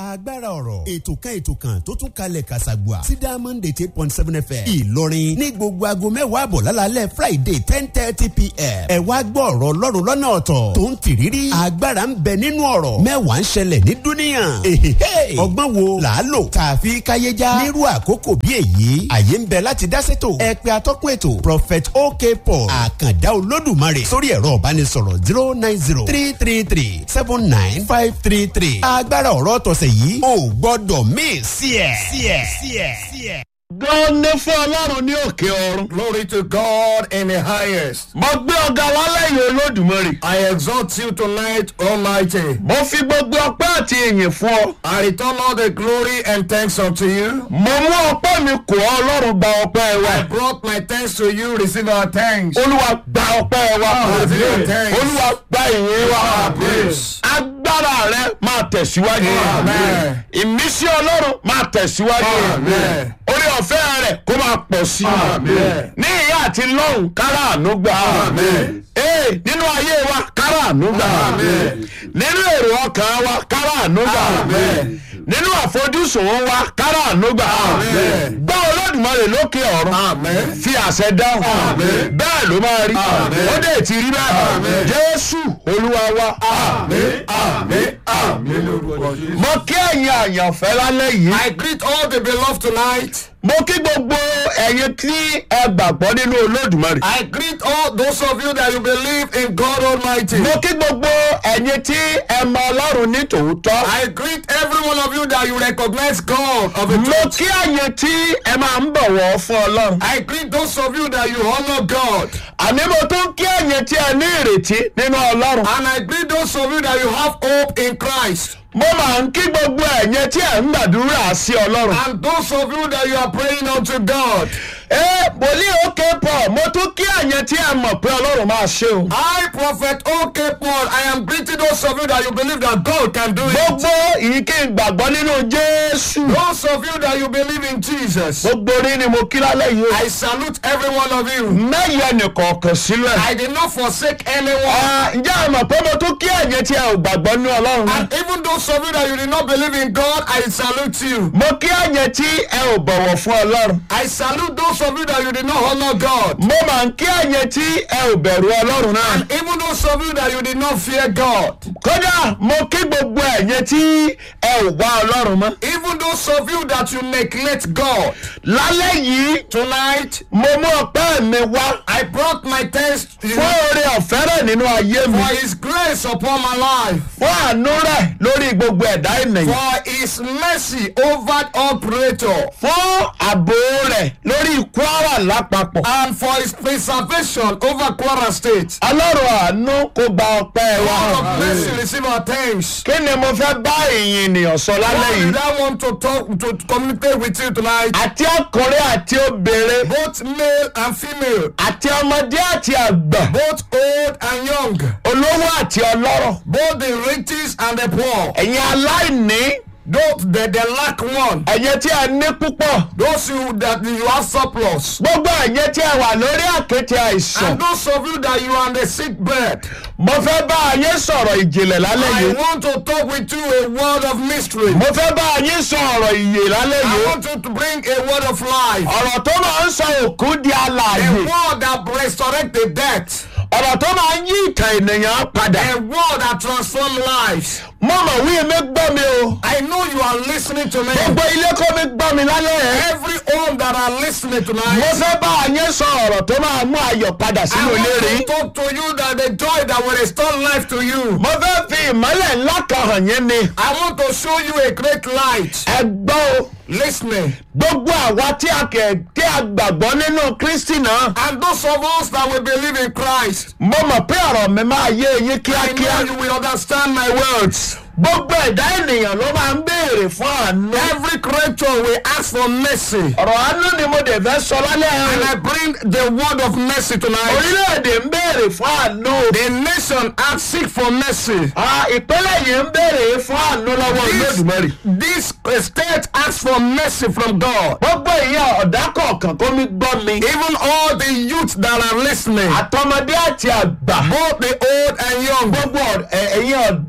agbára ọ̀rọ̀ ètò kan ètò kan tó tún kalẹ̀ kàṣàgbà sí diamond eight eight point seven fm ìlọrin ní gbogbo aago mẹ́wàá àbọ̀ lálálẹ́ friday ten thirty pm ẹ wá gbọ́ ọ̀rọ̀ ọlọ́run lọ́nà ọ̀tọ̀ tó ń tìrírí agbára ń bẹ nínú ọ̀rọ̀ mẹ́wàá ń ṣẹlẹ̀ ní dúníyàn èhèhè ọgbọ́n wo là á lò tààfi káyéjá nírú àkókò bí èyí àyè ń bẹ láti dá sétò ẹ pé atọ́kùn ètò prophet ok paul àkàndá olódùmarè sórí ẹ̀rọ ìbánisọ̀rọ̀ zero nine zero three three three seven nine five three three agbára ọ̀rọ̀ tọ̀sẹ̀ yìí ò gbọ́dọ̀ mí sí ẹ̀ sí ẹ̀ sí ẹ̀ sí ẹ̀. gan ni fún ọlọ́run ní òkè ọ̀run. Glory to God in the highest. mo gbé ọ̀gá lálẹ́ yìí olódùmarè. I exalt you tonight, Almighty. mo fi gbogbo ọpẹ́ àti ìyìn fún ọ. I return all the glory and thanks unto you. mo mú ọpẹ́ mi kò ọ́ ọlọ́run gba ọpẹ́ wa. I brought my thanks to you. Receive our thanks. olúwa gba ọpẹ́ wa. Receive our thanks. olúwa gba ìyìn wa. praise. agbára rẹ máa tẹ̀síwájú. Amen. ìmísí ọlọ́run máa tẹ̀síwájú. Amen. orí ọ̀fẹ́ rẹ̀ kó máa pọ̀ sí i. Amen. ní ìyá àti lọ́hùn kára àánú gbà. Amen. ee nínú ayé wa kára àánú gbà. Amen. nínú èrò ọkàn wa kára àánú gbà. Amen. nínú àfojúsùn wa kára àánú gbà. Amen. gbọ́ olódùmarè lókè ọ̀run. Amen. fi àṣẹ dáhùn. Amen. bẹ́ẹ̀ ló máa rí. Amen. ó dé ti rí bẹ́ẹ̀. Amen. jésù olúwa wa. Amen. Amen. Amen. lórúkọ Jésù. mo kí ẹ̀yin àyànfẹ́ lálẹ́ yìí. I greet all the beloved tonight. mo kí gbogbo ẹ̀yin tí ẹ gbàgbọ́ nínú olódùmarè. I greet all those of you that you believe in God Almighty. mo kí gbogbo ẹ̀yin tí ẹ mọ ọlọ́run ní tòótọ́. I greet every one of you that you recognize God of the mo truth. kí ẹ̀yin tí ẹ máa ń bọ̀wọ̀ fún ọlọ́run. I greet those of you that you honor God. àní mo tún kí ẹ̀yin tí ẹ ní ìrètí nínú ọlọ́run. And I greet those of you that you have hope in Christ. mo máa ń kí gbogbo ẹ̀yin tí ẹ ń gbàdúrà sí ọlọ́run. And those of you that you are praying unto God. ẹ wòlíì òkè pọ̀ mo tún kí ẹ̀yin tí ẹ mọ̀ pé ọlọ́run máa ṣe o. I, Prophet OK Paul, I am greeting those of you that you believe that God can do it. gbogbo yìí kí n gbàgbọ́ nínú jésù. Those of you that you believe in Jesus. gbogbo orí ni mo kí lálẹ́ yìí o. I salute every one of you. mẹ́yẹ nìkọ̀ọ̀kan sílẹ̀. I did not forsake anyone. Ah, ǹjẹ́ ẹ mọ̀ pé mo tún kí ẹ̀yin tí ẹ ò gbàgbọ́ nínú ọlọ́run. And even those of you that you did not believe in God, I salute you. mo kí ẹ̀yin tí ẹ ò bọ̀wọ̀ fún ọlọ́run. I salute those of you that you did not honor God. mo máa ń kí ẹ̀yin tí ẹ ò bẹ̀rù ọlọ́run náà. And even those of you that you did not fear God. kódà mo kí gbogbo ẹ̀yin tí ẹ ò wá ọlọ́run mọ́. Even those of you that you neglect God. lálẹ́ yìí Tonight, mo mú ọpẹ́ mi wá I brought my thanks to you fún oore ọ̀fẹ́ rẹ̀ nínú ayé mi. for His grace upon my life. fún àánú rẹ̀ lórí gbogbo ẹ̀dá ènìyàn. For His mercy over all creator. fún ààbò rẹ̀ lórí kwara lápapọ̀. And for His preservation over Kwara State. ọlọ́run àánú kó gba ọpẹ́ wa. God of mercy receive our thanks. kí ni mo fẹ́ bá ìyìn ènìyàn sọ lálẹ́ What yìí. did I want to talk to communicate with you tonight? àti ọkùnrin àti obìnrin Both male and female, àti ọmọdé àti àgbà both old and young, olówó àti ọlọ́rọ̀ both the riches and the poor, ẹ̀yin aláìní those that they lack one, ẹ̀yin tí a ní púpọ̀ those you that you have surplus, gbogbo ẹ̀yin tí a wà lórí àkéte àìsàn and those of you that you are on the sick bed. mo fẹ́ bá ayé sọ̀rọ̀ ìjìnlẹ̀ lálẹ́ I yìí want to talk with you a word of mystery. mo fẹ́ bá ayé sọ̀rọ̀ ìyè lálẹ́ I yìí want you to bring a word of life, ọ̀rọ̀ tó máa ń sọ òkú di a alààyè word that resurrect the dead, ọ̀rọ̀ tó máa ń yí ìtàn ènìyàn padà a word that transform lives. mo mọ̀ wí mi gbọ́ mi o I know you are listening to me. gbogbo ilé kó mi gbọ́ mi lálẹ́ yẹn. Every home that are listening mo tonight, fẹ́ bá ayé sọ ọ̀rọ̀ tó máa mú ayọ̀ padà I sínú ilé rí. want to talk to you that the joy that will restore life to you. mo fẹ́ fi ìmọ́lẹ̀ ńlá kan hàn yín ni. I want to show you a great light. ẹ gbọ́ o Listening. gbogbo àwa tí a kẹ̀ tí a gbàgbọ́ nínú kristi náà. And those of us that will believe in Christ, mo mọ̀ pé ọ̀rọ̀ mi máa yé eyín I kíákíá. know you will understand my words. gbogbo ẹ̀dá ènìyàn ló máa ń béèrè fún àánú. Every creature will ask for mercy. ọ̀rọ̀ àánú ni mo dẹ̀ fẹ́ sọ lálẹ́ And yẹn. I bring the word of mercy tonight. orílẹ̀-èdè ń béèrè fún àánú. The nation asks seek for mercy. Ah, ìpínlẹ̀ yìí ń béèrè fún àánú lọ́wọ́ olódùmarè. This, this state asks for mercy from God. gbogbo ìyá ọ̀dà kọ̀ọ̀kan kó mi gbọ́ mi. Even all the youth that are listening, àtọmọdé àti àgbà. both the old and young, gbogbo ọ̀- ẹ- ẹ̀yin ọ̀dọ́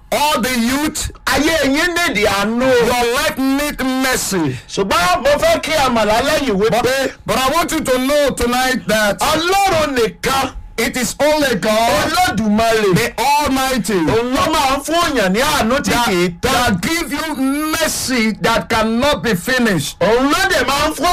all the youth, ayé yín nídìí àánú your life need mercy. ṣùgbọ́n mo fẹ́ kí àmàlà lẹ́yìn wípé But I want you to know tonight that ọlọ́run nìkan it is only God, olódùmarè the Almighty, òun ló máa ń fún èèyàn ní àánú tí kì í that, tán that give you mercy that cannot be finished. òun ló dẹ̀ máa ń fún